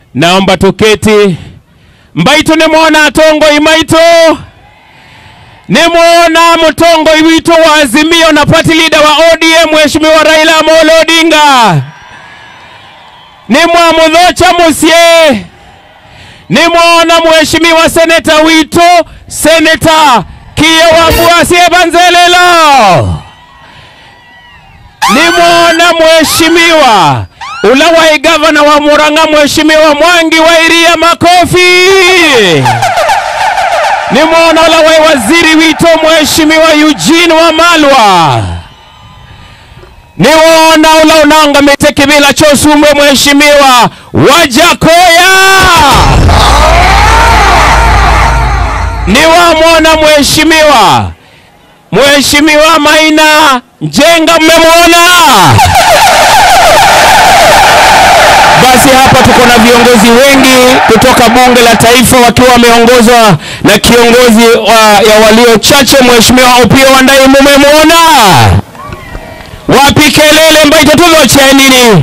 naomba tuketi. Mbaitu nimwona atongo imaitu nimwona mtongo iwitu wa Azimio na party leader wa ODM Mheshimiwa Raila Amolo Odinga nimwamudhocha musye nimwona Mheshimiwa seneta witu seneta Kiyo Wabwasie Banzelelo nimwona Mheshimiwa ula wa gavana wa Murang'a Mheshimiwa Mwangi wa Iria makofi nimwona ula wa waziri wito Mheshimiwa Eugene Wamalwa niwona ula unanga mitekibila chosumbwe Mheshimiwa Wajakoya niwamwona Mheshimiwa Mheshimiwa Maina Njenga, mmemwona? Basi hapa tuko na viongozi wengi kutoka bunge la taifa wakiwa wameongozwa na kiongozi wa, ya walio chache Mheshimiwa Opiyo Wandayi, mmemwona? Wapi kelele mbaito tuloche nini?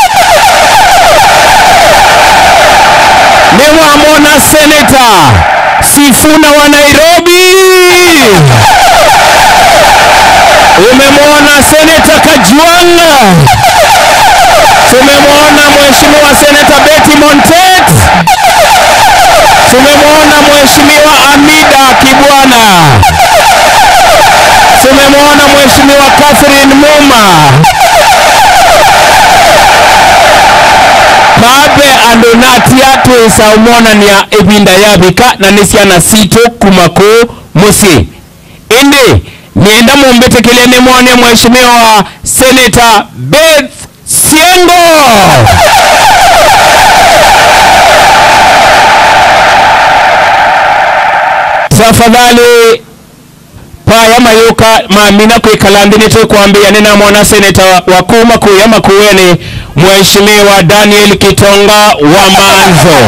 Niwamwona seneta Sifuna wa Nairobi umemwona seneta Kajwang', tumemwona mheshimiwa seneta Betty Montet, tumemwona mheshimiwa Amida Kibwana, tumemwona mheshimiwa Catherine Muma pape andonatia twisaumwonania ibinda yabika na nisiana situ kumako musi indi nienda mumbetekele nimwone mheshimiwa seneta Beth Siengo tafadhali paya mayuka mamina kwikalandini tukwambia nina mwana seneta wa kuma kuya makueni mheshimiwa Daniel Kitonga wa Manzo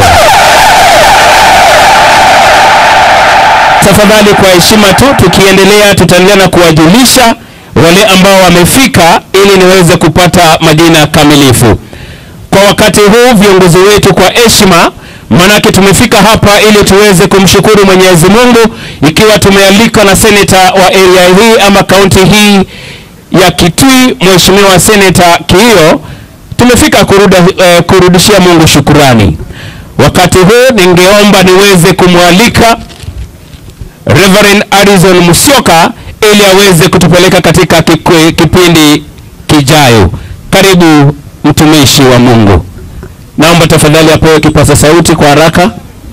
tafadhali kwa heshima tu tukiendelea tutaendelea na kuwajulisha wale ambao wamefika ili niweze kupata majina kamilifu kwa wakati huu viongozi wetu kwa heshima manake tumefika hapa ili tuweze kumshukuru Mwenyezi Mungu ikiwa tumealikwa na seneta wa area hii ama kaunti hii ya Kitui Mheshimiwa Seneta Kiio tumefika kuruda, eh, kurudishia Mungu shukurani wakati huu ningeomba niweze kumwalika Reverend Arizon Musyoka ili aweze kutupeleka katika kikwe, kipindi kijayo. Karibu mtumishi wa Mungu. Naomba tafadhali apewe kipaza sauti kwa haraka.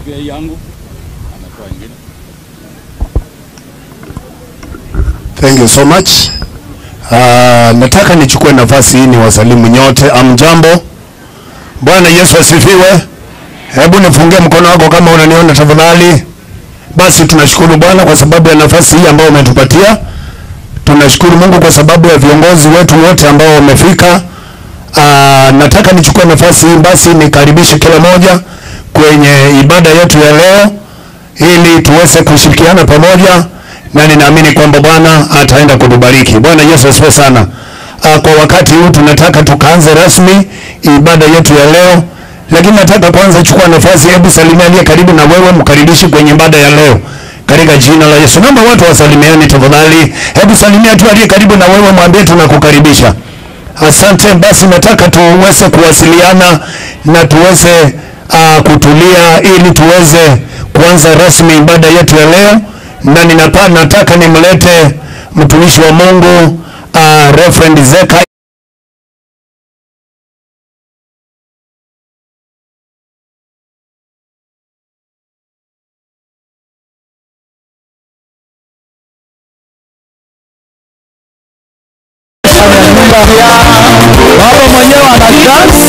Thank you so much. Uh, nataka nichukue nafasi hii niwasalimu nyote. Amjambo. Bwana Yesu asifiwe. Hebu nifungie mkono wako kama unaniona tafadhali. Basi tunashukuru Bwana kwa sababu ya nafasi hii ambayo umetupatia. Tunashukuru Mungu kwa sababu ya viongozi wetu wote ambao wamefika. Uh, nataka nichukue nafasi hii basi nikaribishe kila moja kwenye ibada yetu ya leo ili tuweze kushirikiana pamoja na ninaamini kwamba Bwana ataenda kutubariki. Bwana Yesu asifiwe sana. Uh, kwa wakati huu tunataka tukaanze rasmi ibada yetu ya leo, lakini nataka kwanza chukua nafasi, hebu salimia aliye karibu na wewe, mkaribishe kwenye ibada ya leo katika jina la Yesu. Naomba watu wasalimiane tafadhali. Hebu salimia tu aliye karibu na wewe, mwambie tunakukaribisha. Asante. Basi nataka tuweze kuwasiliana na tuweze uh, kutulia ili tuweze kuanza rasmi ibada yetu ya leo, na ninapa, nataka nimlete mtumishi wa Mungu uh, Reverend Zeka baba mwenyewe ana dance